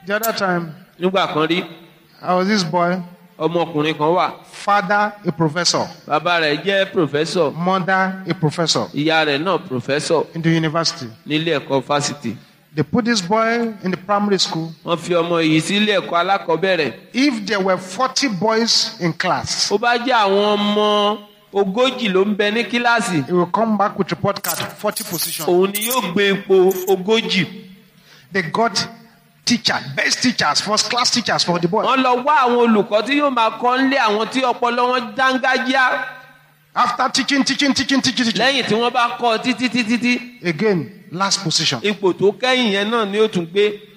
The other time, nígbà kan rí I was this boy, ọmọkùnrin kan wà father a professor, bàbá rẹ̀ jẹ́ pòfẹ́sọ̀ mother a professor ìyá rẹ̀ náà pòfẹ́sọ̀ in the university. nílé ẹ̀kọ́ fásitì They put this boy in the primary school. wọ́n fi ọmọ yìí sílé ẹ̀kọ́ alákọ̀ọ́bẹ̀rẹ̀ If there were 40 boys in class, ó bá jẹ́ àwọn ọmọ ogójì ló ń bẹ ní kíláàsì he will come back with report card 40 position. òun ni yóò gbé ipò ogójì They got teacher, best teachers, first class teachers for the boy. wọ́n lọ wá àwọn olùkọ́ tí yóò máa kọ́ nílé àwọn tí ọpọlọ wọn dángájíá After teaching, teaching, teaching, teaching, teaching. lẹ́yìn tí wọ́n bá kọ́ títí títí tí Again, last position. ipò tó kẹ́yìn yẹn náà ni ó tún gbé